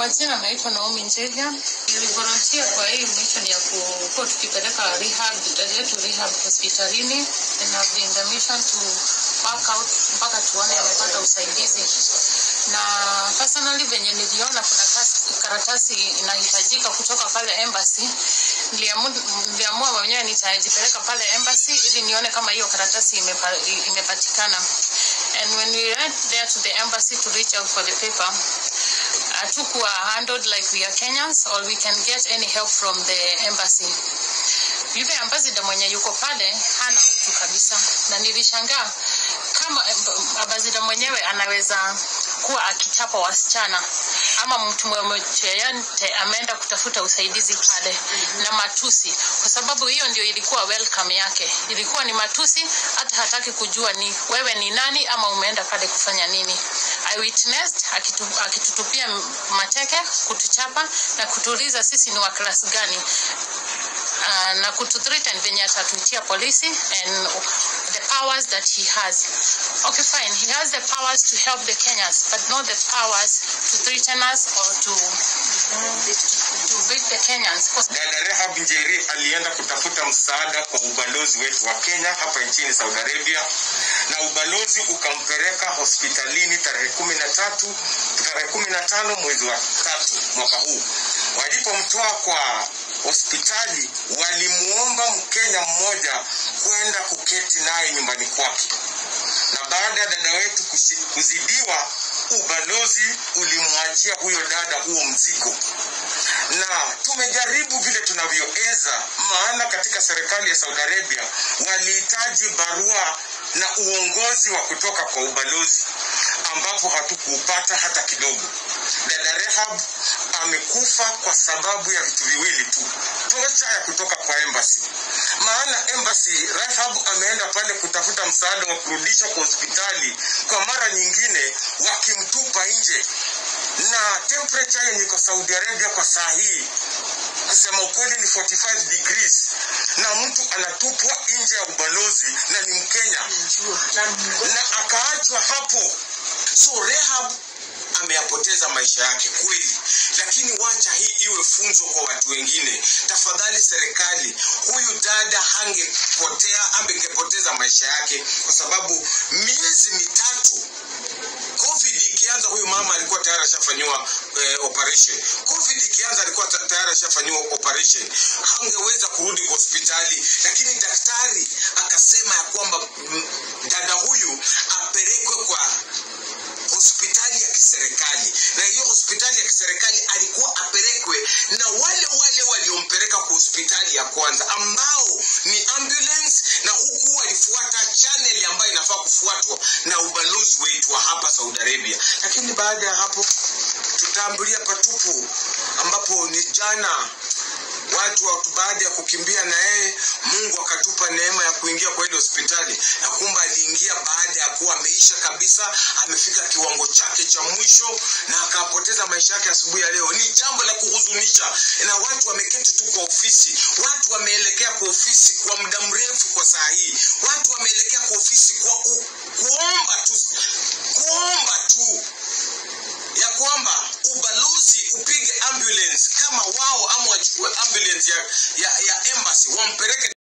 majina naitwa Naomi Njeria. Nilivolunteer kwa hii mission ya kuwa tukipeleka rehab dada yetu rehab hospitalini and I've been the mission to work out mpaka tuone amepata usaidizi. Na personally venye niliona kuna kas- karatasi inahitajika kutoka pale embassy, niliamu- niliamua mwenyewe nitajipeleka pale embassy ili nione kama hiyo karatasi imepa, imepatikana. And when we went there to the embassy to reach out for the paper, hatukuwa handled like we are Kenyans or we can get any help from the embassy. Yule ambassador mwenye yuko pale hana utu kabisa, na nilishangaa kama ambassador mwenyewe anaweza kuwa akichapa wasichana ama mtu mmoja yeyote ameenda kutafuta usaidizi pale na matusi, kwa sababu hiyo ndio ilikuwa welcome yake, ilikuwa ni matusi, hata hataki kujua ni wewe ni nani ama umeenda pale kufanya nini. I witnessed akitu, akitutupia mateke, kutuchapa na kutuuliza sisi ni wa klasi gani uh, na kututhreaten venye atatuitia polisi and the powers that he has. Okay, fine. He has the powers to help the Kenyans, but not the powers to threaten us or to to beat the Kenyans. 'Cause Dada Rehab Njeri alienda kutafuta msaada kwa ubalozi wetu wa Kenya hapa nchini Saudi Arabia, na ubalozi ukampeleka hospitalini tarehe kumi na tatu tarehe kumi na tano mwezi wa tatu mwaka huu. Walipomtoa kwa hospitali, walimuomba Mkenya mmoja kwenda kuketi naye nyumbani kwake, na baada ya dada wetu kushi- kuzidiwa, ubalozi ulimwachia huyo dada huo mzigo na tumejaribu vile tunavyoweza, maana katika serikali ya Saudi Arabia walihitaji barua na uongozi wa kutoka kwa ubalozi, ambapo hatukuupata hata kidogo. Dada Rehab amekufa kwa sababu ya vitu viwili tu, tocha ya kutoka kwa embassy. Maana embassy, Rehab ameenda pale kutafuta msaada wa kurudisha kwa hospitali, kwa mara nyingine wakimtupa nje na temperature yenye iko Saudi Arabia kwa saa hii kusema ukweli ni 45 degrees na mtu anatupwa nje ya ubalozi na ni Mkenya na akaachwa hapo. So Rehab ameyapoteza maisha yake kweli, lakini wacha hii iwe funzo kwa watu wengine. Tafadhali serikali, huyu dada hangepotea, angepoteza maisha yake kwa sababu miezi mitatu covid ikianza huyu mama alikuwa tayari ashafanyiwa eh, operation covid ikianza alikuwa ta- tayari ashafanyiwa operation hangeweza kurudi kwa hospitali lakini daktari akasema ya kwamba mm, dada huyu apelekwe kwa hospitali ya kiserikali na hiyo hospitali ya kiserikali alikuwa apelekwe na wale wale waliompeleka kwa hospitali ya kwanza ambao ni ambulance na huku walifuata channel ambayo inafaa kufuatwa na ubalozi wetu wa hapa Saudi Arabia. Lakini baada ya hapo tutaambulia patupu, ambapo ni jana watu watu baada ya kukimbia na yeye, Mungu akatupa neema ya kuingia kwa ile hospitali, na kumbe aliingia baada ya kuwa ameisha kabisa, amefika kiwango chake cha mwisho na akapoteza maisha yake asubuhi ya leo. Ni jambo la kuhuzunisha, na watu wameketi tu kwa ofisi, watu wameelekea kwa ofisi kwa muda mrefu kwa saa hii, watu wame